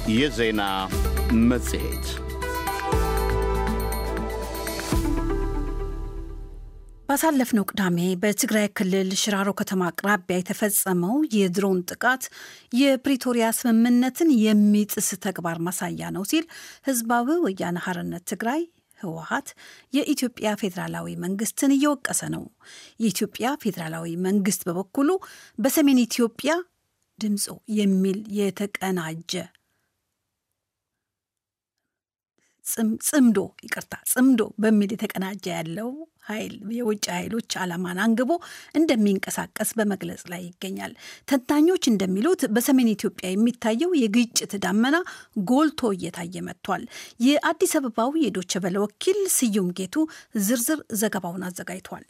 የዜና መጽሔት ባሳለፍነው ቅዳሜ በትግራይ ክልል ሽራሮ ከተማ አቅራቢያ የተፈጸመው የድሮን ጥቃት የፕሪቶሪያ ስምምነትን የሚጥስ ተግባር ማሳያ ነው ሲል ህዝባዊ ወያነ ሓርነት ትግራይ ህወሀት የኢትዮጵያ ፌዴራላዊ መንግስትን እየወቀሰ ነው። የኢትዮጵያ ፌዴራላዊ መንግስት በበኩሉ በሰሜን ኢትዮጵያ ድምፆ የሚል የተቀናጀ ጽምዶ ይቅርታ ጽምዶ በሚል የተቀናጀ ያለው ኃይል የውጭ ኃይሎች ዓላማን አንግቦ እንደሚንቀሳቀስ በመግለጽ ላይ ይገኛል። ተንታኞች እንደሚሉት በሰሜን ኢትዮጵያ የሚታየው የግጭት ዳመና ጎልቶ እየታየ መጥቷል። የአዲስ አበባው የዶቸ በለ ወኪል ስዩም ጌቱ ዝርዝር ዘገባውን አዘጋጅቷል።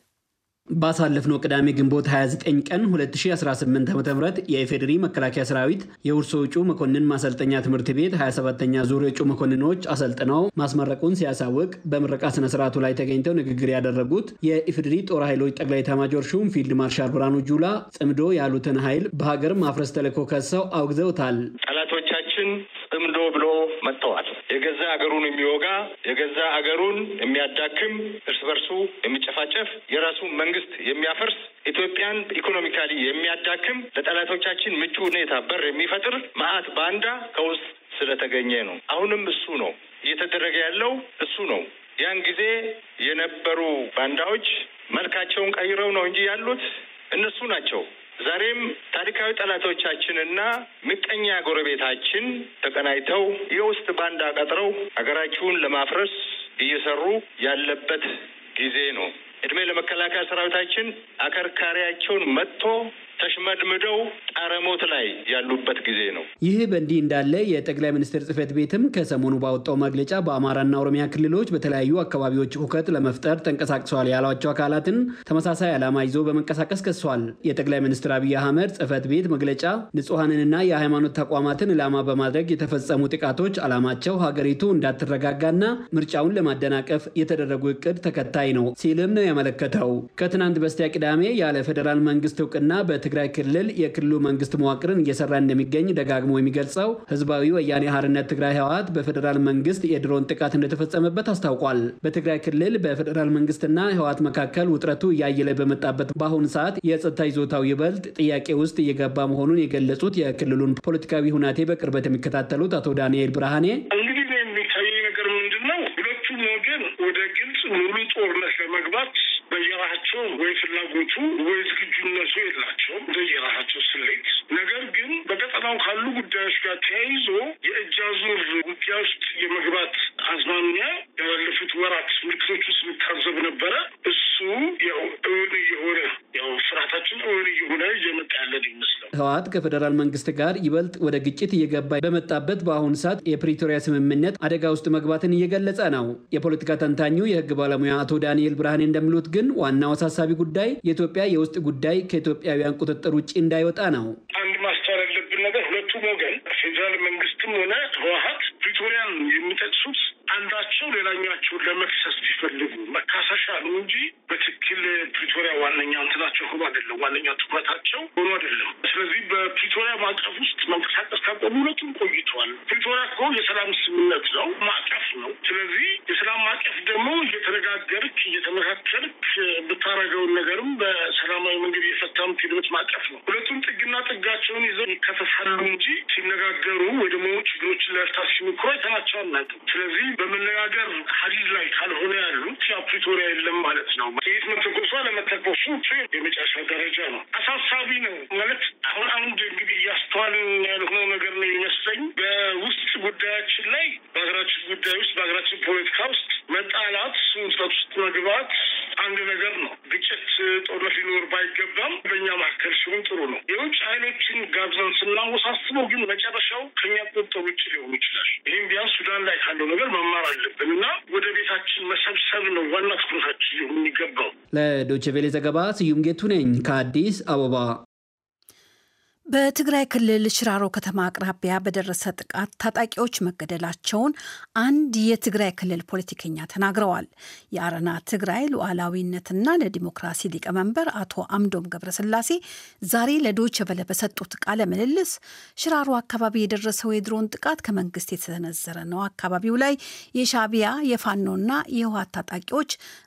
ባሳለፍነው ቅዳሜ ግንቦት 29 ቀን 2018 ዓ.ም የኢፌዴሪ መከላከያ ሰራዊት የውርሶ እጩ መኮንን ማሰልጠኛ ትምህርት ቤት 27ኛ ዙር እጩ መኮንኖች አሰልጥነው ማስመረቁን ሲያሳውቅ በምረቃ ስነ ስርዓቱ ላይ ተገኝተው ንግግር ያደረጉት የኢፌዴሪ ጦር ኃይሎች ጠቅላይ ኤታማዦር ሹም ፊልድ ማርሻል ብርሃኑ ጁላ ጽምዶ ያሉትን ኃይል በሀገር ማፍረስ ተልዕኮ ከሰው አውግዘውታል። ጠላቶቻችን ጽምዶ ብሎ መጥተዋል። የገዛ አገሩን የሚወጋ የገዛ አገሩን የሚያዳክም እርስ በርሱ የሚጨፋጨፍ የራሱን መንግስት የሚያፈርስ ኢትዮጵያን ኢኮኖሚካሊ የሚያዳክም ለጠላቶቻችን ምቹ ሁኔታ በር የሚፈጥር መዓት ባንዳ ከውስጥ ስለተገኘ ነው። አሁንም እሱ ነው እየተደረገ ያለው እሱ ነው። ያን ጊዜ የነበሩ ባንዳዎች መልካቸውን ቀይረው ነው እንጂ ያሉት እነሱ ናቸው። ዛሬም ታሪካዊ ጠላቶቻችንና ምቀኛ ጎረቤታችን ተቀናይተው የውስጥ ባንዳ ቀጥረው ሀገራችሁን ለማፍረስ እየሰሩ ያለበት ጊዜ ነው። እድሜ ለመከላከያ ሰራዊታችን አከርካሪያቸውን መጥቶ ተሽመድምደው ጣረሞት ላይ ያሉበት ጊዜ ነው። ይህ በእንዲህ እንዳለ የጠቅላይ ሚኒስትር ጽህፈት ቤትም ከሰሞኑ ባወጣው መግለጫ በአማራና ኦሮሚያ ክልሎች በተለያዩ አካባቢዎች ሁከት ለመፍጠር ተንቀሳቅሰዋል ያሏቸው አካላትን ተመሳሳይ ዓላማ ይዞ በመንቀሳቀስ ከሷል። የጠቅላይ ሚኒስትር አብይ አህመድ ጽህፈት ቤት መግለጫ ንጹሐንንና የሃይማኖት ተቋማትን ዕላማ በማድረግ የተፈጸሙ ጥቃቶች ዓላማቸው ሀገሪቱ እንዳትረጋጋና ምርጫውን ለማደናቀፍ የተደረጉ እቅድ ተከታይ ነው ሲልም ነው ያመለከተው። ከትናንት በስቲያ ቅዳሜ ያለ ፌዴራል መንግስት እውቅና በትግራይ ክልል የክልሉ መንግስት መዋቅርን እየሰራ እንደሚገኝ ደጋግሞ የሚገልጸው ህዝባዊ ወያኔ ሓርነት ትግራይ ህወሓት በፌዴራል መንግስት የድሮን ጥቃት እንደተፈጸመበት አስታውቋል። በትግራይ ክልል በፌዴራል መንግስትና ህወሓት መካከል ውጥረቱ እያየለ በመጣበት በአሁኑ ሰዓት የጸጥታ ይዞታው ይበልጥ ጥያቄ ውስጥ እየገባ መሆኑን የገለጹት የክልሉን ፖለቲካዊ ሁናቴ በቅርበት የሚከታተሉት አቶ ዳንኤል ብርሃኔ እንግዲህ የሚታየኝ ነገር ምንድን ነው? ሁለቱም ወገን ወደ ግልጽ ሙሉ ጦርነት ለመግባት በየራሳቸው ወይ ፍላጎቱ ወይ ዝግጁነቱ የላቸውም እንደየራሳቸው ስሌት። ነገር ግን በቀጠናው ካሉ ጉዳዮች ጋር ተያይዞ የእጅ አዙር ውጊያ ውስጥ የመግባት አዝማሚያ ያላለፉት ወራት ምልክቶች ውስጥ የሚታዘብ ነበረ። እሱ ያው እውን እየሆነ ያው ፍርሃታችን እውን እየሆነ እየመጣ ያለን ይመስላል። ህወሓት ከፌዴራል መንግስት ጋር ይበልጥ ወደ ግጭት እየገባ በመጣበት በአሁኑ ሰዓት የፕሪቶሪያ ስምምነት አደጋ ውስጥ መግባትን እየገለጸ ነው። የፖለቲካ ተንታኙ የህግ ባለሙያ አቶ ዳንኤል ብርሃኔ እንደሚሉት ግን ዋናው አሳሳቢ ጉዳይ የኢትዮጵያ የውስጥ ጉዳይ ከኢትዮጵያውያን ቁጥጥር ውጭ እንዳይወጣ ነው። አንድ ማስተዋል ያለብን ነገር ሁለቱም ወገን ፌዴራል መንግስትም ሆነ ህወሓት ፕሪቶሪያን የሚጠቅሱት አንዳቸው ሌላኛቸውን ለመክሰስ ቢፈልጉ መካሰሻ ነው እንጂ በትክክል ፕሪቶሪያ ዋነኛ እንትናቸው ሆኖ አይደለም። ዋነኛ ትኩረታቸው ሆኖ አይደለም። ስለዚህ በፕሪቶሪያ ማዕቀፍ ውስጥ መንቀሳቀስ ካቆሙ ሁለቱም ቆይተዋል። ፕሪቶሪያ እኮ የሰላም ስምምነት ነው፣ ማዕቀፍ ነው። ስለዚህ የሰላም ማዕቀፍ ደግሞ እየተነጋገርክ እየተመካከልክ የምታረገውን ነገርም በሰላማዊ መንገድ እየፈታ የምትሄድበት ማዕቀፍ ነው። ሁለቱም ጥግና ጥጋቸውን ይዘው ይከተታሉ እንጂ ሲነጋገሩ ወይ ደግሞ ችግሮችን ለመፍታት ሲሞክሩ አይተናቸው አናውቅም። ስለዚህ በመነጋገር ሀዲድ ላይ ካልሆነ ያሉት ያ ፕሪቶሪያ የለም ማለት ነው። ጥይት መተኮሱ አለመተኮሱ የመጨረሻ ደረጃ ነው። አሳሳቢ ነው ማለት አሁን አንድ እንግዲህ እያስተዋልን ያልሆነው ነገር ነው የሚመስለኝ በውስጥ ጉዳያችን ላይ በሀገራችን ጉዳይ ውስጥ በሀገራችን ፖለቲካ ውስጥ መጣላት፣ ውጥረት ውስጥ መግባት አንድ ነገር ነው። ግጭት፣ ጦርነት ሊኖር ባይገባም በእኛ መካከል ሲሆን ጥሩ ነው። የውጭ ኃይሎችን ጋብዘን ስናወሳስበው ግን መጨረሻው ከኛ ቁጥጥር ውጭ ሊሆን ይችላል። ይህም ቢያንስ ሱዳን ላይ ካለው ነገር መማር አለብን እና ወደ ቤታችን መሰብሰብ ነው ዋና ትኩረታችን ሊሆን የሚገባው። ለዶይቼ ቬለ ዘገባ ስዩም ጌቱ ነኝ ከአዲስ አበባ። በትግራይ ክልል ሽራሮ ከተማ አቅራቢያ በደረሰ ጥቃት ታጣቂዎች መገደላቸውን አንድ የትግራይ ክልል ፖለቲከኛ ተናግረዋል። የአረና ትግራይ ሉዓላዊነትና ለዲሞክራሲ ሊቀመንበር አቶ አምዶም ገብረስላሴ ዛሬ ለዶይቼ ቬለ በሰጡት ቃለ ምልልስ ሽራሮ አካባቢ የደረሰው የድሮን ጥቃት ከመንግስት የተሰነዘረ ነው፣ አካባቢው ላይ የሻቢያ የፋኖና የህወሓት ታጣቂዎች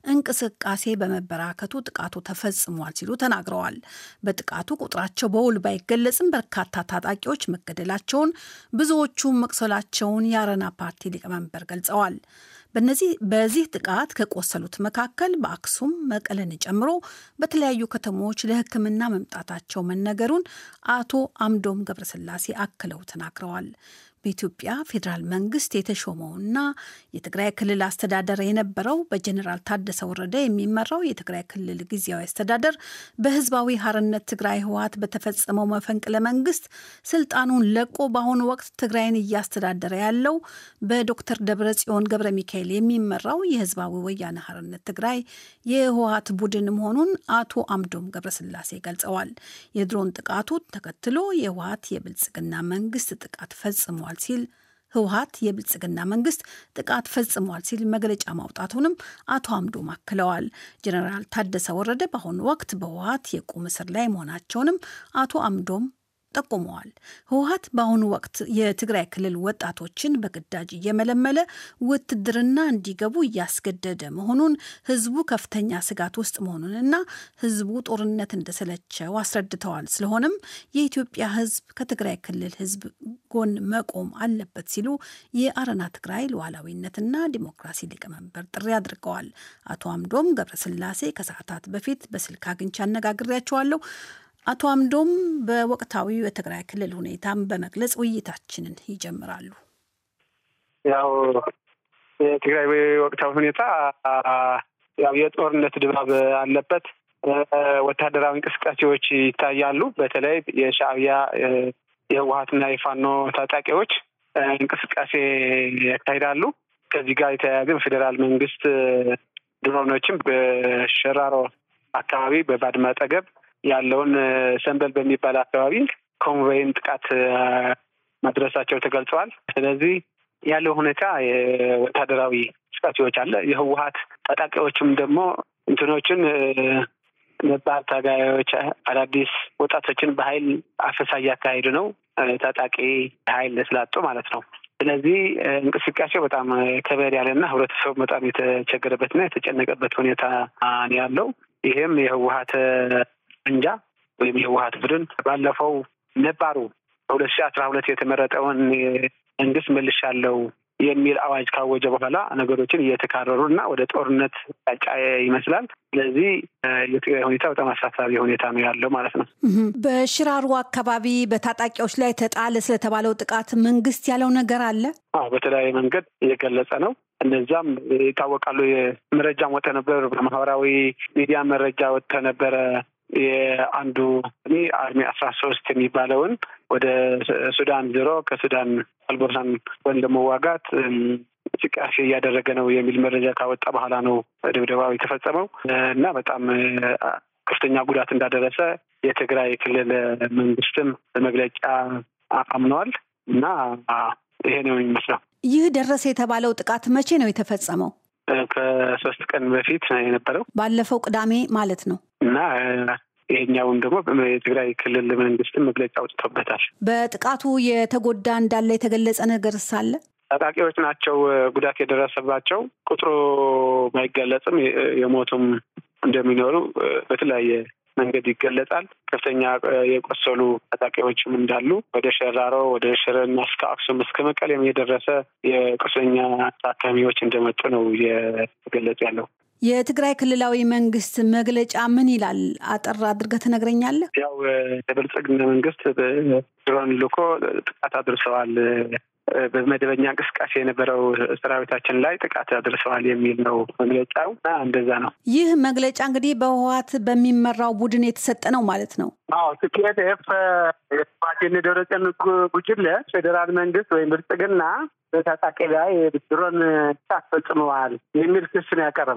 እንቅስቃሴ በመበራከቱ ጥቃቱ ተፈጽሟል ሲሉ ተናግረዋል። በጥቃቱ ቁጥራቸው በውል ባይገለጽም በርካታ ታጣቂዎች መገደላቸውን ብዙዎቹም መቁሰላቸውን የአረና ፓርቲ ሊቀመንበር ገልጸዋል። በነዚህ በዚህ ጥቃት ከቆሰሉት መካከል በአክሱም መቀለን ጨምሮ በተለያዩ ከተሞች ለሕክምና መምጣታቸው መነገሩን አቶ አምዶም ገብረስላሴ አክለው ተናግረዋል። በኢትዮጵያ ፌዴራል መንግስት የተሾመውና የትግራይ ክልል አስተዳደር የነበረው በጀኔራል ታደሰ ወረደ የሚመራው የትግራይ ክልል ጊዜያዊ አስተዳደር በህዝባዊ ሀርነት ትግራይ ህወሓት በተፈጸመው መፈንቅለ መንግስት ስልጣኑን ለቆ በአሁኑ ወቅት ትግራይን እያስተዳደረ ያለው በዶክተር ደብረ ጽዮን ገብረ ሚካኤል የሚመራው የህዝባዊ ወያነ ሀርነት ትግራይ የህወሓት ቡድን መሆኑን አቶ አምዶም ገብረስላሴ ገልጸዋል። የድሮን ጥቃቱ ተከትሎ የህወሓት የብልጽግና መንግስት ጥቃት ፈጽሟል ሲል ህወሓት የብልጽግና መንግስት ጥቃት ፈጽሟል ሲል መግለጫ ማውጣቱንም አቶ አምዶም አክለዋል። ጀኔራል ታደሰ ወረደ በአሁኑ ወቅት በህወሓት የቁም እስር ላይ መሆናቸውንም አቶ አምዶም ጠቁመዋል። ህወሓት በአሁኑ ወቅት የትግራይ ክልል ወጣቶችን በግዳጅ እየመለመለ ውትድርና እንዲገቡ እያስገደደ መሆኑን ህዝቡ ከፍተኛ ስጋት ውስጥ መሆኑንና ህዝቡ ጦርነት እንደሰለቸው አስረድተዋል። ስለሆነም የኢትዮጵያ ህዝብ ከትግራይ ክልል ህዝብ ጎን መቆም አለበት ሲሉ የአረና ትግራይ ሉዓላዊነትና ዲሞክራሲ ሊቀመንበር ጥሪ አድርገዋል። አቶ አምዶም ገብረስላሴ ከሰዓታት በፊት በስልክ አግኝቼ አነጋግሬያቸዋለሁ። አቶ አምዶም በወቅታዊው የትግራይ ክልል ሁኔታም በመግለጽ ውይይታችንን ይጀምራሉ። ያው የትግራይ ወቅታዊ ሁኔታ ያው የጦርነት ድባብ አለበት። ወታደራዊ እንቅስቃሴዎች ይታያሉ። በተለይ የሻዕቢያ የህወሓትና የፋኖ ታጣቂዎች እንቅስቃሴ ያካሂዳሉ። ከዚህ ጋር የተያያዘ ፌዴራል መንግስት ድሮኖችም በሸራሮ አካባቢ በባድመ አጠገብ ያለውን ሰንበል በሚባል አካባቢ ኮንቮይን ጥቃት ማድረሳቸው ተገልጸዋል። ስለዚህ ያለው ሁኔታ የወታደራዊ እንቅስቃሴዎች አለ። የህወሓት ታጣቂዎችም ደግሞ እንትኖችን ነባር ታጋዮች አዳዲስ ወጣቶችን በኃይል አፈሳ እያካሄዱ ነው። ታጣቂ ኃይል ስላጡ ማለት ነው። ስለዚህ እንቅስቃሴው በጣም ከበድ ያለና ህብረተሰቡ በጣም የተቸገረበትና የተጨነቀበት ሁኔታ ነው ያለው። ይህም የህወሓት እንጃ ወይም የህወሓት ቡድን ባለፈው ነባሩ በሁለት ሺህ አስራ ሁለት የተመረጠውን መንግስት መልሻለሁ የሚል አዋጅ ካወጀ በኋላ ነገሮችን እየተካረሩ እና ወደ ጦርነት ጫጫ ይመስላል። ስለዚህ የትግራይ ሁኔታ በጣም አሳሳቢ ሁኔታ ነው ያለው ማለት ነው። በሽራሮ አካባቢ በታጣቂዎች ላይ ተጣለ ስለተባለው ጥቃት መንግስት ያለው ነገር አለ? አዎ በተለያየ መንገድ እየገለጸ ነው። እነዛም ይታወቃሉ። መረጃም ወጥተ ነበር፣ በማህበራዊ ሚዲያ መረጃ ወጥተ ነበረ። የአንዱ እኔ አርሚ አስራ ሶስት የሚባለውን ወደ ሱዳን ዞሮ ከሱዳን አልቦርሳን ወይም ለመዋጋት እንቅስቃሴ እያደረገ ነው የሚል መረጃ ካወጣ በኋላ ነው ድብደባው የተፈጸመው እና በጣም ከፍተኛ ጉዳት እንዳደረሰ የትግራይ ክልል መንግስትም በመግለጫ አምነዋል እና ይሄ ነው የሚመስለው። ይህ ደረሰ የተባለው ጥቃት መቼ ነው የተፈጸመው? ከሶስት ቀን በፊት የነበረው ባለፈው ቅዳሜ ማለት ነው እና ይሄኛውን ደግሞ የትግራይ ክልል መንግስትም መግለጫ አውጥቶበታል። በጥቃቱ የተጎዳ እንዳለ የተገለጸ ነገር ሳለ ታጣቂዎች ናቸው ጉዳት የደረሰባቸው ቁጥሩ ባይገለጽም የሞቱም እንደሚኖሩ በተለያየ መንገድ ይገለጻል። ከፍተኛ የቆሰሉ ታጣቂዎችም እንዳሉ ወደ ሸራሮ፣ ወደ ሽረና እስከ አክሱም እስከ መቀሌም የደረሰ የቁስለኛ ታካሚዎች እንደመጡ ነው እየተገለጸ ያለው። የትግራይ ክልላዊ መንግስት መግለጫ ምን ይላል? አጠር አድርገህ ትነግረኛለህ? ያው የብልጽግና መንግስት ድሮን ልኮ ጥቃት አድርሰዋል በመደበኛ እንቅስቃሴ የነበረው ሰራዊታችን ላይ ጥቃት አድርሰዋል የሚል ነው መግለጫው እና እንደዛ ነው። ይህ መግለጫ እንግዲህ በህወሓት በሚመራው ቡድን የተሰጠ ነው ማለት ነው። አዎ ቲፒኤልኤፍ የህወሓትን ደብረጽዮን ጉጅለ ፌዴራል መንግስት ወይም ብልጽግና በታጣቂ ላይ ድሮን ጥቃት ፈጽመዋል የሚል ክስ ነው ያቀረበው።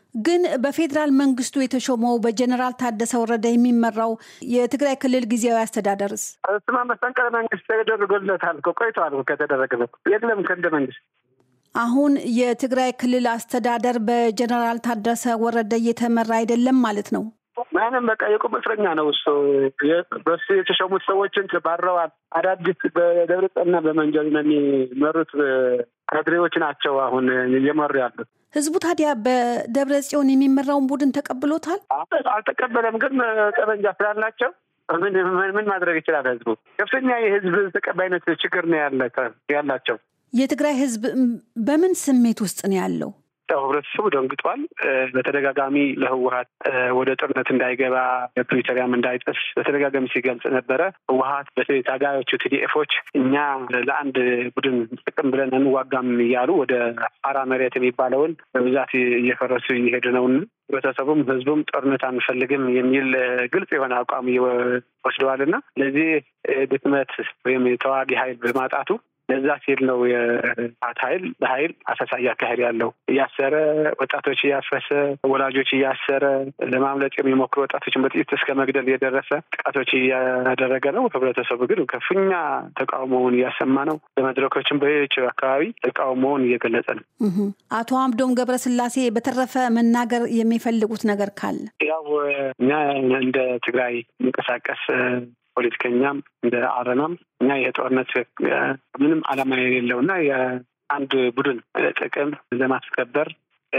ግን በፌዴራል መንግስቱ የተሾመው በጀኔራል ታደሰ ወረደ የሚመራው የትግራይ ክልል ጊዜያዊ አስተዳደርስ እሱማ መፈንቅለ መንግስት ተደርጎለታል እኮ ቆይተዋል ከተደረገበት የለም ከእንደ መንግስት አሁን የትግራይ ክልል አስተዳደር በጀኔራል ታደሰ ወረደ እየተመራ አይደለም ማለት ነው። ምንም በቃ የቁም እስረኛ ነው እሱ። በሱ የተሾሙት ሰዎችን ባረዋል። አዳዲስ በደብረጽዮንና በመንጀል ነው የሚመሩት ካድሬዎች ናቸው አሁን እየመሩ ያሉት። ህዝቡ ታዲያ በደብረ ጽዮን የሚመራውን ቡድን ተቀብሎታል? አልተቀበለም። ግን ጠመንጃ ስላላቸው ምን ማድረግ ይችላል? ህዝቡ ከፍተኛ የህዝብ ተቀባይነት ችግር ነው ያላቸው። የትግራይ ህዝብ በምን ስሜት ውስጥ ነው ያለው? ያው ህብረተሰቡ ደንግጧል። በተደጋጋሚ ለህወሀት ወደ ጦርነት እንዳይገባ ፕሪቶሪያም እንዳይጥስ በተደጋጋሚ ሲገልጽ ነበረ። ህወሀት በተለይ ታጋዮቹ ቲዲኤፎች እኛ ለአንድ ቡድን ጥቅም ብለን እንዋጋም እያሉ ወደ አራ መሬት የሚባለውን በብዛት እየፈረሱ እየሄዱ ነው። ህብረተሰቡም ህዝቡም ጦርነት አንፈልግም የሚል ግልጽ የሆነ አቋም ወስደዋል እና ለዚህ ድክመት ወይም የተዋጊ ኃይል በማጣቱ ለዛ ሲል ነው የህወሓት ኃይል በኃይል አሰሳ እያካሄድ ያለው እያሰረ ወጣቶች እያፈሰ ወላጆች እያሰረ ለማምለጥ የሚሞክሩ ወጣቶችን በጥይት እስከ መግደል የደረሰ ጥቃቶች እያደረገ ነው። ህብረተሰቡ ግን ከፍተኛ ተቃውሞውን እያሰማ ነው። በመድረኮችን በሌሎች አካባቢ ተቃውሞውን እየገለጸ ነው። አቶ አምዶም ገብረስላሴ በተረፈ መናገር የሚፈልጉት ነገር ካለ ያው እኛ እንደ ትግራይ የሚንቀሳቀስ ፖለቲከኛም እንደ አረናም እኛ ይሄ ጦርነት ምንም ዓላማ የሌለው እና የአንድ ቡድን ጥቅም ለማስከበር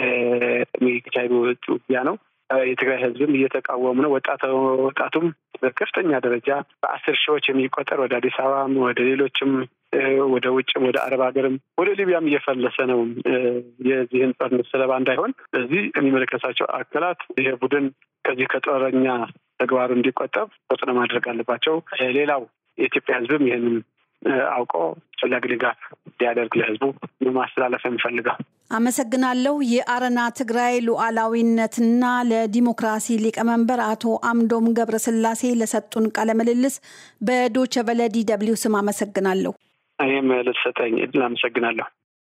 የሚካሄዱ ውጊያ ነው። የትግራይ ህዝብም እየተቃወሙ ነው። ወጣቱም በከፍተኛ ደረጃ በአስር ሺዎች የሚቆጠር ወደ አዲስ አበባም ወደ ሌሎችም ወደ ውጭም ወደ አረብ ሀገርም ወደ ሊቢያም እየፈለሰ ነው የዚህን ጦርነት ሰለባ እንዳይሆን። ስለዚህ የሚመለከታቸው አካላት ይሄ ቡድን ከዚህ ከጦረኛ ተግባሩ እንዲቆጠብ ተጽዕኖ ማድረግ አለባቸው። ሌላው የኢትዮጵያ ህዝብም ይህንን አውቆ አስፈላጊ ድጋፍ እንዲያደርግ ለህዝቡ ማስተላለፍ የሚፈልገው። አመሰግናለሁ። የአረና ትግራይ ሉዓላዊነትና ለዲሞክራሲ ሊቀመንበር አቶ አምዶም ገብረስላሴ ለሰጡን ቃለ ምልልስ በዶቸ ቨለ ዲ ደብልዩ ስም አመሰግናለሁ። እኔም ልትሰጠኝ እድል አመሰግናለሁ።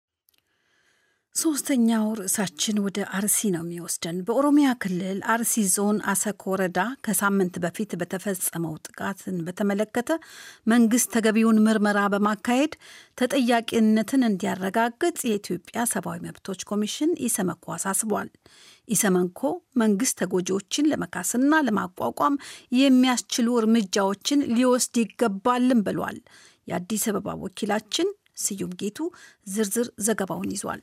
ሶስተኛው ርዕሳችን ወደ አርሲ ነው የሚወስደን። በኦሮሚያ ክልል አርሲ ዞን አሰኮ ወረዳ ከሳምንት በፊት በተፈጸመው ጥቃትን በተመለከተ መንግስት ተገቢውን ምርመራ በማካሄድ ተጠያቂነትን እንዲያረጋግጥ የኢትዮጵያ ሰብአዊ መብቶች ኮሚሽን ኢሰመኮ አሳስቧል። ኢሰመኮ መንግስት ተጎጂዎችን ለመካስና ለማቋቋም የሚያስችሉ እርምጃዎችን ሊወስድ ይገባልም ብሏል። የአዲስ አበባ ወኪላችን ስዩም ጌቱ ዝርዝር ዘገባውን ይዟል።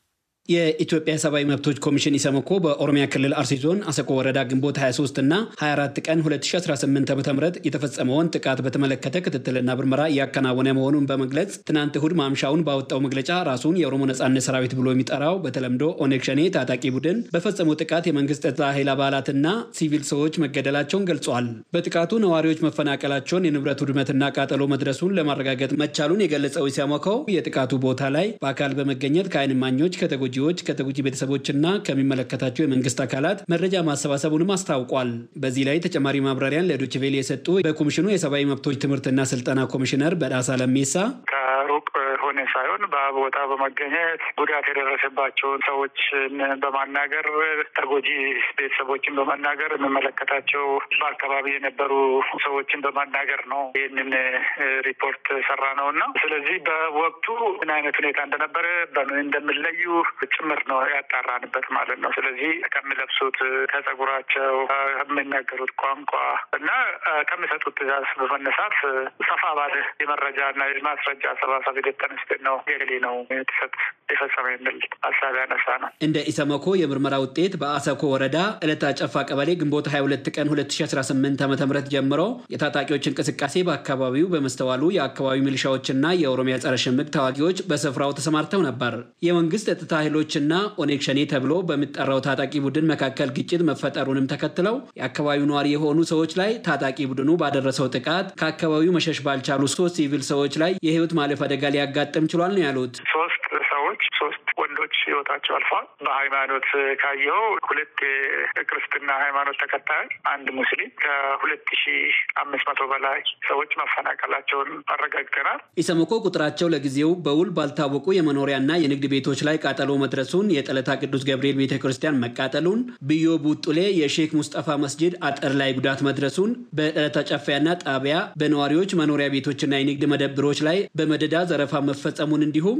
የኢትዮጵያ ሰብአዊ መብቶች ኮሚሽን ኢሰመኮ በኦሮሚያ ክልል አርሲ ዞን አሰቆ ወረዳ ግንቦት 23 እና 24 ቀን 2018 ዓ ም የተፈጸመውን ጥቃት በተመለከተ ክትትልና ምርመራ እያከናወነ መሆኑን በመግለጽ ትናንት እሁድ ማምሻውን ባወጣው መግለጫ ራሱን የኦሮሞ ነጻነት ሰራዊት ብሎ የሚጠራው በተለምዶ ኦነግ ሸኔ ታጣቂ ቡድን በፈጸመው ጥቃት የመንግስት ጸጥታ ኃይል አባላትና ሲቪል ሰዎች መገደላቸውን ገልጿል። በጥቃቱ ነዋሪዎች መፈናቀላቸውን፣ የንብረት ውድመትና ቃጠሎ መድረሱን ለማረጋገጥ መቻሉን የገለጸው ኢሰመኮው የጥቃቱ ቦታ ላይ በአካል በመገኘት ከዓይን እማኞች ከተጎ ተጎጂዎች ከተጎጂ ቤተሰቦችና ከሚመለከታቸው የመንግስት አካላት መረጃ ማሰባሰቡንም አስታውቋል። በዚህ ላይ ተጨማሪ ማብራሪያን ለዶችቬሌ የሰጡ በኮሚሽኑ የሰብአዊ መብቶች ትምህርትና ስልጠና ኮሚሽነር በዳሳ ለሜሳ ከሩቅ ሆነ ሳይሆን በቦታ በመገኘት ጉዳት የደረሰባቸውን ሰዎችን በማናገር ተጎጂ ቤተሰቦችን በማናገር የሚመለከታቸው በአካባቢ የነበሩ ሰዎችን በማናገር ነው ይህንን ሪፖርት ሰራ ነው እና ስለዚህ በወቅቱ ምን አይነት ሁኔታ እንደነበረ በምን እንደሚለዩ ጭምር ነው ያጣራንበት ማለት ነው። ስለዚህ ከሚለብሱት፣ ከጸጉራቸው፣ ከሚናገሩት ቋንቋ እና ከሚሰጡት ትዕዛዝ በመነሳት ሰፋ ባለ የመረጃና የማስረጃ አሰባሰብ ሂደት ተነስተን ነው የሌ ነው የተሰጥ የፈጸመ የሚል ሀሳብ ያነሳ ነው። እንደ ኢሰመኮ የምርመራ ውጤት በአሰኮ ወረዳ ዕለታ ጨፋ ቀበሌ ግንቦት 22 ቀን 2018 ዓ ም ጀምሮ የታጣቂዎች እንቅስቃሴ በአካባቢው በመስተዋሉ የአካባቢው ሚሊሻዎችና የኦሮሚያ ጸረ ሽምቅ ተዋጊዎች በስፍራው ተሰማርተው ነበር። የመንግስት ጸጥታ ኃይሎችና ኦኔግ ሸኔ ተብሎ በሚጠራው ታጣቂ ቡድን መካከል ግጭት መፈጠሩንም ተከትለው የአካባቢው ነዋሪ የሆኑ ሰዎች ላይ ታጣቂ ቡድኑ ባደረሰው ጥቃት ከአካባቢው መሸሽ ባልቻሉ ሶስት ሲቪል ሰዎች ላይ የህይወት ማለፍ አደጋ ሊያጋጥም ችሏል ነው ያሉት። ሶስት ሰዎች ሶስት ወንዶች ህይወታቸው ህይወታቸው አልፏል። በሃይማኖት ካየኸው ሁለት የክርስትና ሃይማኖት ተከታዮች፣ አንድ ሙስሊም ከሁለት ሺ አምስት መቶ በላይ ሰዎች መፈናቀላቸውን አረጋግጠናል። ኢሰመኮ ቁጥራቸው ለጊዜው በውል ባልታወቁ የመኖሪያና የንግድ ቤቶች ላይ ቃጠሎ መድረሱን፣ የጠለታ ቅዱስ ገብርኤል ቤተ ክርስቲያን መቃጠሉን፣ ብዮ ቡጡሌ የሼክ ሙስጠፋ መስጂድ አጥር ላይ ጉዳት መድረሱን፣ በጠለታ ጨፋያና ጣቢያ በነዋሪዎች መኖሪያ ቤቶችና የንግድ መደብሮች ላይ በመደዳ ዘረፋ መፈጸሙን እንዲሁም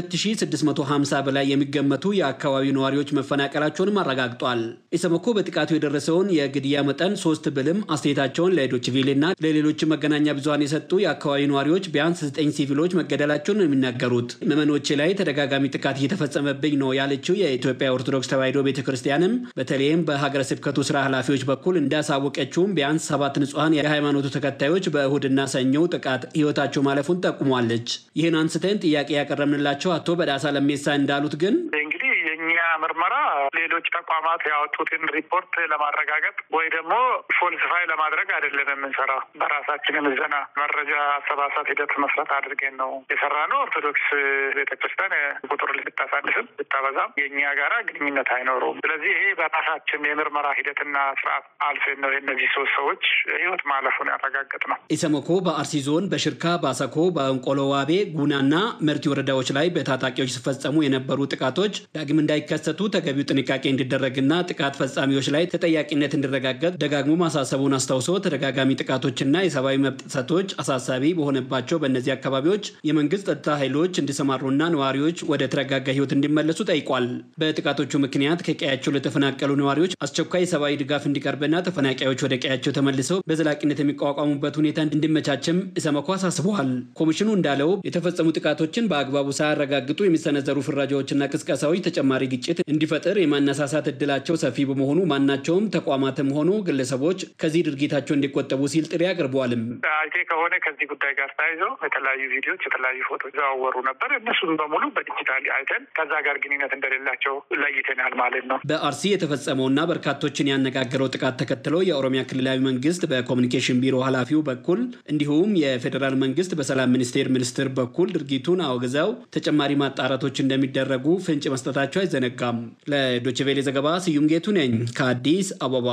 ከ2650 በላይ የሚገመቱ የአካባቢው ነዋሪዎች መፈናቀላቸውንም አረጋግጧል። ኢሰመኮ በጥቃቱ የደረሰውን የግድያ መጠን ሶስት ብልም አስተያየታቸውን ለዶችቪሌና ለሌሎች መገናኛ ብዙኃን የሰጡ የአካባቢው ነዋሪዎች ቢያንስ ዘጠኝ ሲቪሎች መገደላቸውን ነው የሚናገሩት። ምዕመኖች ላይ ተደጋጋሚ ጥቃት እየተፈጸመብኝ ነው ያለችው የኢትዮጵያ ኦርቶዶክስ ተዋሕዶ ቤተ ክርስቲያንም በተለይም በሀገረ ስብከቱ ስራ ኃላፊዎች በኩል እንዳሳወቀችውም ቢያንስ ሰባት ንጹሐን የሃይማኖቱ ተከታዮች በእሁድና ሰኞ ጥቃት ህይወታቸው ማለፉን ጠቁሟለች። ይህን አንስተን ጥያቄ ያቀረብንላቸው አቶ በዳሳ ለሜሳ እንዳሉት ግን እንግዲህ የእኛ ምርመራ ሌሎች ተቋማት ያወጡትን ሪፖርት ለማረጋገጥ ወይ ደግሞ ፎልስፋይ ለማድረግ አይደለም የምንሰራው። በራሳችን ምዘና መረጃ አሰባሰብ ሂደት መስረት አድርገን ነው የሰራ ነው። ኦርቶዶክስ ቤተክርስቲያን ቁጥር ልታሳንስም ልታበዛም የእኛ ጋራ ግንኙነት አይኖረውም። ስለዚህ ይሄ በራሳችን የምርመራ ሂደትና ስርዓት አልፈን ነው የእነዚህ ሶስት ሰዎች ህይወት ማለፉን ያረጋገጥ ነው። ኢሰመኮ በአርሲ ዞን በሽርካ፣ ባሰኮ፣ በእንቆሎ ዋቤ፣ ጉናና መርቲ ወረዳዎች ላይ በታጣቂዎች ሲፈጸሙ የነበሩ ጥቃቶች ዳግም እንዳይከሰቱ ተገቢው ጥንቃቄ እንዲደረግና ጥቃት ፈጻሚዎች ላይ ተጠያቂነት እንዲረጋገጥ ደጋግሞ ማሳሰቡን አስታውሶ ተደጋጋሚ ጥቃቶችና የሰብአዊ መብት ጥሰቶች አሳሳቢ በሆነባቸው በእነዚህ አካባቢዎች የመንግስት ጸጥታ ኃይሎች እንዲሰማሩና ነዋሪዎች ወደ ተረጋጋ ህይወት እንዲመለሱ ጠይቋል። በጥቃቶቹ ምክንያት ከቀያቸው ለተፈናቀሉ ነዋሪዎች አስቸኳይ የሰብአዊ ድጋፍ እንዲቀርብና ተፈናቃዮች ወደ ቀያቸው ተመልሰው በዘላቂነት የሚቋቋሙበት ሁኔታ እንዲመቻችም ኢሰመኮ አሳስበዋል። ኮሚሽኑ እንዳለው የተፈጸሙ ጥቃቶችን በአግባቡ ሳያረጋግጡ የሚሰነዘሩ ፍራጃዎችና ቅስቀሳዎች ተጨማሪ ግጭት እንዲፈጥር የማነሳሳት እድላቸው ሰፊ በመሆኑ ማናቸውም ተቋማትም ሆኑ ግለሰቦች ከዚህ ድርጊታቸው እንዲቆጠቡ ሲል ጥሪ አቅርበዋልም። አይቴ ከሆነ ከዚህ ጉዳይ ጋር ተያይዘው የተለያዩ ቪዲዮዎች፣ የተለያዩ ፎቶች ዘዋወሩ ነበር። እነሱን በሙሉ በዲጂታል አይተን ከዛ ጋር ግንኙነት እንደሌላቸው ለይተናል ማለት ነው። በአርሲ የተፈጸመውና በርካቶችን ያነጋገረው ጥቃት ተከትሎ የኦሮሚያ ክልላዊ መንግስት በኮሚኒኬሽን ቢሮ ኃላፊው በኩል እንዲሁም የፌዴራል መንግስት በሰላም ሚኒስቴር ሚኒስትር በኩል ድርጊቱን አውግዘው ተጨማሪ ማጣራቶች እንደሚደረጉ ፍንጭ መስጠታቸው አይዘነጋም። ለዶችቬሌ ዘገባ ስዩም ጌቱ ነኝ ከአዲስ አበባ።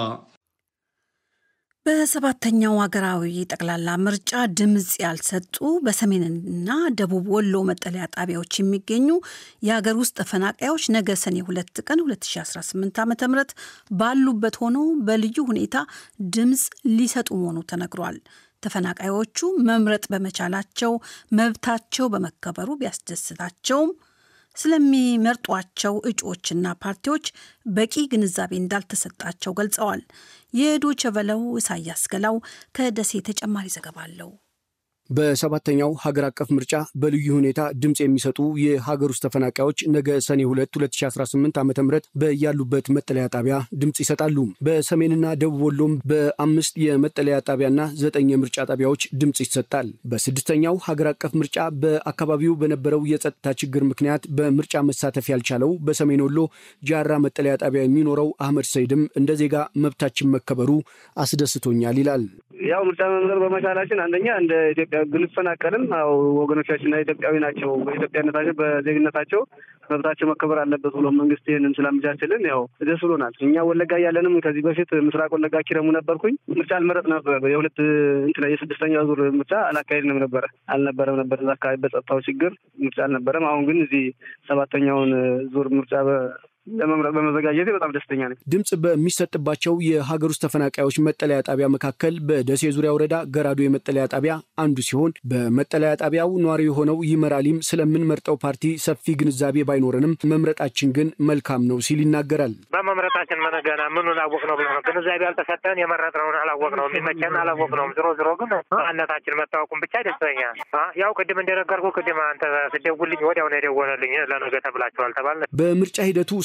በሰባተኛው ሀገራዊ ጠቅላላ ምርጫ ድምፅ ያልሰጡ በሰሜንና ደቡብ ወሎ መጠለያ ጣቢያዎች የሚገኙ የሀገር ውስጥ ተፈናቃዮች ነገ ሰኔ ሁለት ቀን 2018 ዓ ም ባሉበት ሆነው በልዩ ሁኔታ ድምፅ ሊሰጡ መሆኑ ተነግሯል። ተፈናቃዮቹ መምረጥ በመቻላቸው መብታቸው በመከበሩ ቢያስደስታቸውም ስለሚመርጧቸው እጩዎችና ፓርቲዎች በቂ ግንዛቤ እንዳልተሰጣቸው ገልጸዋል። የዶቸ ቨለው ኢሳያስ ገላው ከደሴ ተጨማሪ ዘገባ አለው። በሰባተኛው ሀገር አቀፍ ምርጫ በልዩ ሁኔታ ድምፅ የሚሰጡ የሀገር ውስጥ ተፈናቃዮች ነገ ሰኔ 2 2018 ዓ ም በያሉበት መጠለያ ጣቢያ ድምፅ ይሰጣሉ። በሰሜንና ደቡብ ወሎም በአምስት የመጠለያ ጣቢያና ዘጠኝ የምርጫ ጣቢያዎች ድምፅ ይሰጣል። በስድስተኛው ሀገር አቀፍ ምርጫ በአካባቢው በነበረው የጸጥታ ችግር ምክንያት በምርጫ መሳተፍ ያልቻለው በሰሜን ወሎ ጃራ መጠለያ ጣቢያ የሚኖረው አህመድ ሰይድም እንደ ዜጋ መብታችን መከበሩ አስደስቶኛል ይላል። ያው ምርጫ መምረጥ በመቻላችን አንደኛ እንደ ኢትዮጵያ ብንፈናቀልም ያው ወገኖቻችንና ኢትዮጵያዊ ናቸው። በኢትዮጵያነታቸው በዜግነታቸው መብታቸው መከበር አለበት ብሎ መንግስት ይህንን ስላመቻችልን ያው ደስ ብሎናል። እኛ ወለጋ እያለንም ከዚህ በፊት ምስራቅ ወለጋ ኪረሙ ነበርኩኝ። ምርጫ አልመረጥ ነበር። የሁለት እንትን የስድስተኛ ዙር ምርጫ አላካሄድንም ነበረ አልነበረም ነበር እዛ አካባቢ በጸጥታው ችግር ምርጫ አልነበረም። አሁን ግን እዚህ ሰባተኛውን ዙር ምርጫ ለመምረጥ በመዘጋጀቴ በጣም ደስተኛ ነኝ። ድምፅ በሚሰጥባቸው የሀገር ውስጥ ተፈናቃዮች መጠለያ ጣቢያ መካከል በደሴ ዙሪያ ወረዳ ገራዶ የመጠለያ ጣቢያ አንዱ ሲሆን በመጠለያ ጣቢያው ነዋሪ የሆነው ይመራሊም ስለምንመርጠው ፓርቲ ሰፊ ግንዛቤ ባይኖረንም መምረጣችን ግን መልካም ነው ሲል ይናገራል። በመምረጣችን መነገና ምኑን አወቅ ነው ብሎ ነው ግንዛቤ ያልተሰጠን የመረጥነውን አላወቅ ነው የሚመቸን አላወቅ ነው። ዝሮ ዝሮ ግን ማንነታችን መታወቁን ብቻ ደስተኛል። ያው ቅድም እንደነገርኩ ቅድም አንተ ስደውልኝ ወዲያው ነው የደወለልኝ ለነገ ተብላችኋል ተባለ። በምርጫ ሂደቱ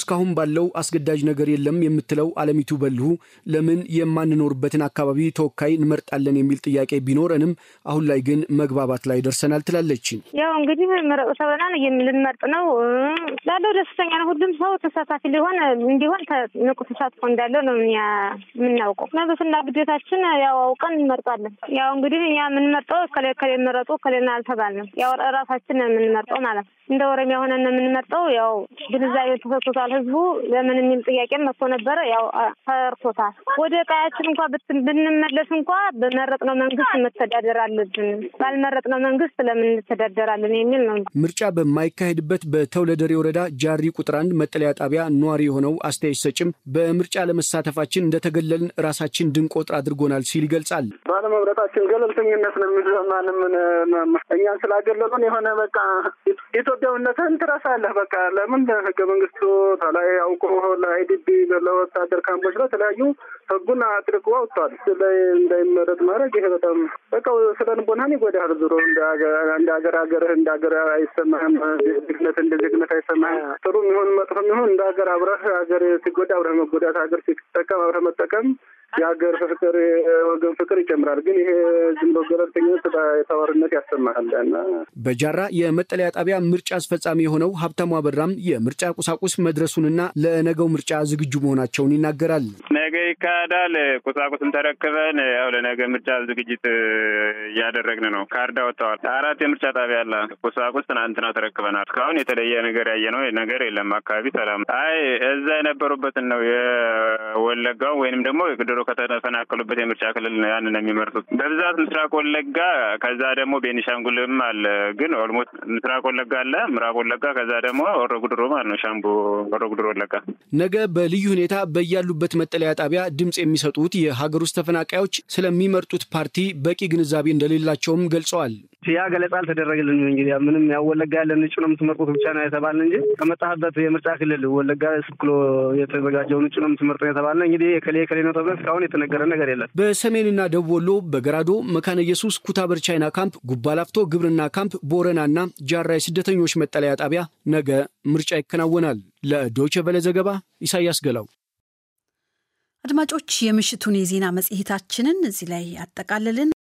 እስካሁን ባለው አስገዳጅ ነገር የለም የምትለው አለሚቱ በልሁ ለምን የማንኖርበትን አካባቢ ተወካይ እንመርጣለን የሚል ጥያቄ ቢኖረንም አሁን ላይ ግን መግባባት ላይ ደርሰናል ትላለች። ያው እንግዲህ ምረጡ ተብለናል ልንመርጥ ነው ላለው ደስተኛ ነው። ሁሉም ሰው ተሳታፊ ሊሆን እንዲሆን ንቁ ተሳትፎ እንዳለው ነው የምናውቀው። መብትና ግዴታችን ያው አውቀን እንመርጣለን። ያው እንግዲህ እኛ የምንመርጠው ከሌ ከሌ መረጡ ከሌና አልተባልንም። ያው ራሳችን ነው የምንመርጠው ማለት ነው። እንደ ኦሮሚያ ሆነን የምንመርጠው ያው ግንዛቤ ተሰጥቶታል። ህዝቡ ለምን የሚል ጥያቄ መጥቶ ነበረ። ያው ተርቶታል። ወደ ቀያችን እንኳ ብንመለስ እንኳ በመረጥነው መንግስት መተዳደር አለብን፣ ባልመረጥነው መንግስት ለምን እንተዳደራለን የሚል ነው። ምርጫ በማይካሄድበት በተውለደሬ ወረዳ ጃሪ ቁጥር አንድ መጠለያ ጣቢያ ነዋሪ የሆነው አስተያየት ሰጭም በምርጫ ለመሳተፋችን እንደተገለልን ራሳችን ድንቆጥር አድርጎናል ሲል ይገልጻል። ባለመምረጣችን ገለልተኝነት ነው የሚሰማን። ምን እኛን ስላገለሉን የሆነ በቃ ኢትዮጵያዊነትን ትረሳለህ። በቃ ለምን ህገ መንግስቱ ላይ አውቆ ለአይዲቢ ለወታደር ካምፖች ለተለያዩ ህጉን አጥርቆ አውጥቷል። ላይ እንዳይመረጥ ማድረግ ይሄ በጣም በቃ ስለ ልቦናህን ይጎዳል። ዞሮ እንደ ሀገር ሀገርህ እንደ ሀገር አይሰማህም። ዜግነት እንደ ዜግነት አይሰማህም። ጥሩ የሚሆን መጥፎ የሚሆን እንደ ሀገር አብረህ ሀገር ሲጎዳ አብረህ መጎዳት፣ ሀገር ሲጠቀም አብረህ መጠቀም የሀገር ፍቅር የወገን ፍቅር ይጨምራል። ግን ይሄ ዝም ብሎ ገለልተኝነት ተዋርነት ያሰማሃል። በጃራ የመጠለያ ጣቢያ ምርጫ አስፈጻሚ የሆነው ሀብታሙ አበራም የምርጫ ቁሳቁስ መድረሱንና ለነገው ምርጫ ዝግጁ መሆናቸውን ይናገራል። ነገ ይካሄዳል። ቁሳቁስን ተረክበን ያው ለነገ ምርጫ ዝግጅት እያደረግን ነው። ካርዳ ወጥተዋል። አራት የምርጫ ጣቢያ አለ። ቁሳቁስ ትናንትና ተረክበናል። እስካሁን የተለየ ነገር ያየነው ነገር የለም። አካባቢ ሰላም። አይ እዛ የነበሩበትን ነው የወለጋው ወይንም ደግሞ ድሮ ከተፈናቀሉበት የምርጫ ክልል ያንን ነው የሚመርጡት በብዛት ምስራቅ ወለጋ፣ ከዛ ደግሞ ቤኒሻንጉልም አለ። ግን ኦልሞስት ምስራቅ ወለጋ አለ፣ ምዕራብ ወለጋ፣ ከዛ ደግሞ ሆሮ ጉዱሩ ማለት ነው ሻምቡ ሆሮ ጉዱሩ ወለጋ። ነገ በልዩ ሁኔታ በያሉበት መጠለያ ጣቢያ ድምፅ የሚሰጡት የሀገር ውስጥ ተፈናቃዮች ስለሚመርጡት ፓርቲ በቂ ግንዛቤ እንደሌላቸውም ገልጸዋል። ያ ገለጻ አልተደረገልንም። እንግዲህ ምንም ያው ወለጋ ያለን እጩ ነው የምትመርጡት ብቻ ነው የተባልን እንጂ ከመጣህበት የምርጫ ክልል ወለጋ ስክሎ የተዘጋጀውን እጩ ነው የምትመርጠው የተባልን እንግዲህ የከሌ ከሌ ነው ተብለን እስካሁን የተነገረ ነገር የለም። በሰሜንና ደቡብ ወሎ በገራዶ፣ መካነ ኢየሱስ፣ ኩታበር ቻይና ካምፕ፣ ጉባላፍቶ ግብርና ካምፕ፣ ቦረናና ጃራ የስደተኞች መጠለያ ጣቢያ ነገ ምርጫ ይከናወናል። ለዶይቼ ቬለ ዘገባ ኢሳያስ ገላው። አድማጮች፣ የምሽቱን የዜና መጽሔታችንን እዚህ ላይ አጠቃልልን።